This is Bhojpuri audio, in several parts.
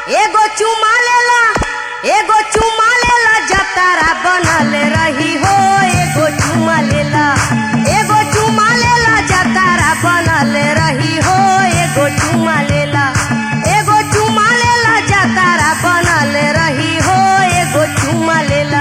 एगो चुमा लेला एगो चुमा लेला जतारा बनल रही हो एगो चुमा लेला एगो चुमा लेला जतारा बनल रही हो एगो चुमा लेला एगो चुमा लेला जतारा बनल रही हो एगो चुमा लेला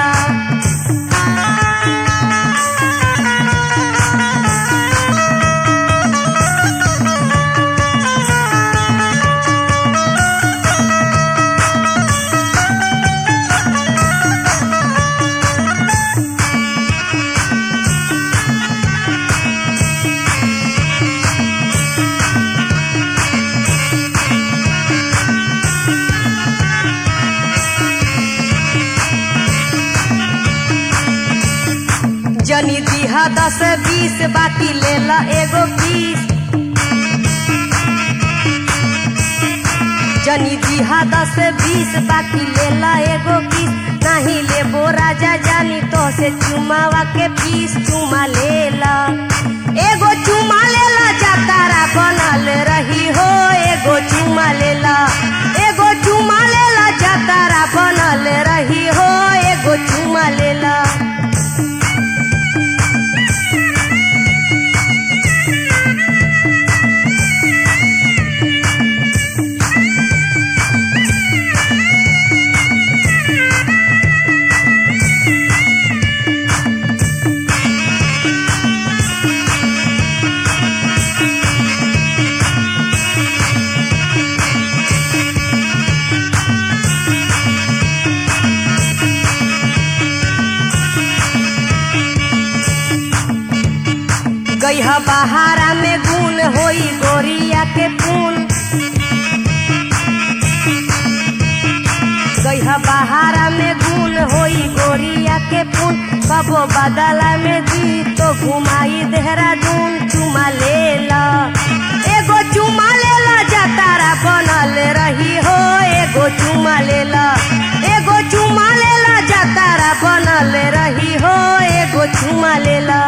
जनी दिहा दस बीस बाकी लेला एगो बीस जनी दिहा दस बीस बाकी लेला एगो बीस नहीं लेबो राजा जानी तो से चुमावा के पीस चुमा लेला एगो चुमा लेला जातारा बनल रही हो एगो चुमा लेला एगो चुमा लेला जातारा बनल रही हो एगो चुमा लेला गईहा बहारा में गुन होई गोरिया के पुन गईहा बहारा में गुन होई गोरिया के पुन कबो बदला में दी तो घुमाई देहरादून चुमा लेला एगो चुमा लेला जतारा बनल रही हो एगो चुमा लेला एगो चुमा लेला जतारा बनल रही हो एगो चुमा लेला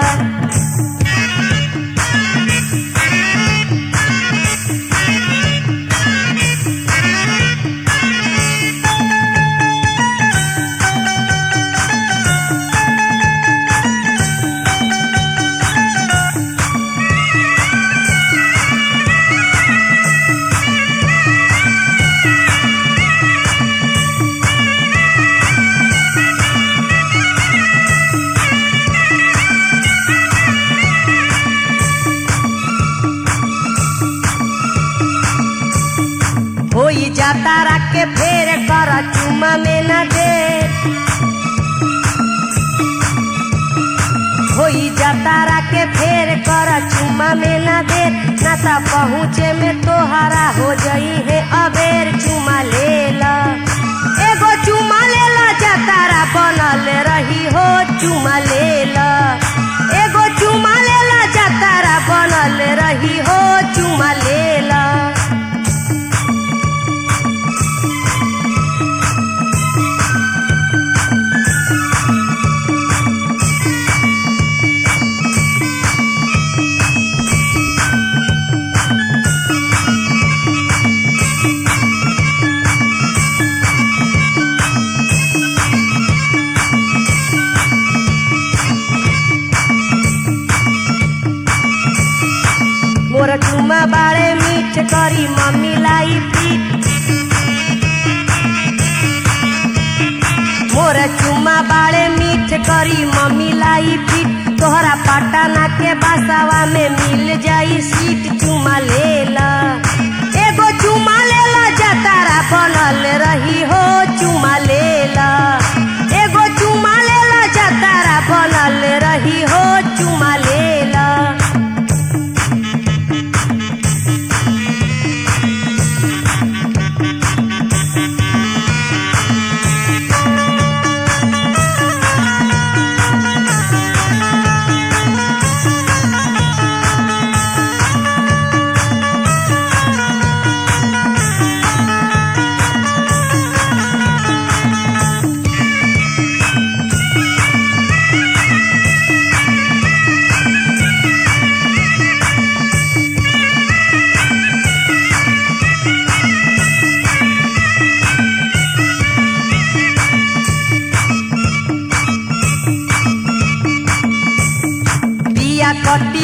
होई जाता रख के फेर कर चुमा में न दे होई जाता रख के फेर कर चुमा में न दे न ता पहुँचे में तोहरा हो जई है अबेर चुमा लेला एगो चुमा लेला जतारा बनल रही हो चुमा लेला एगो चुमा लेला जतारा बनल रही हो चुमा लेला मोर चुमा बाड़े मीठ करी मम्मी लाई पीठ मोर चुमा बाड़े मीठ करी मम्मी लाई पीठ तोहरा पटना के बसावा में मिल जाई सीट चुमा लेला एगो चुमा लेला जतारा बनल रही हो चुमा लेला एगो चुमा लेला जतारा बनल रही हो चुमा लेला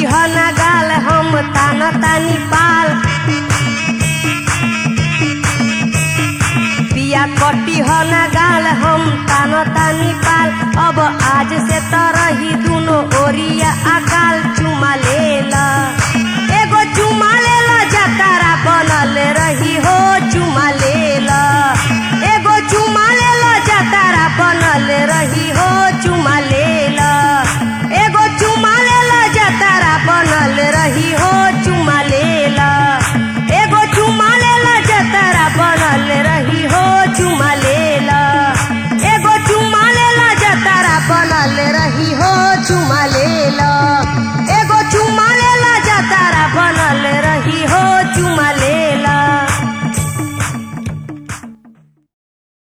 ह ना गाल हम तान तानी पाल पिया कटी ह ना गाल हम तान तानी पाल अब आज से तरही दुनो ओरिया अकाल चुमा लेला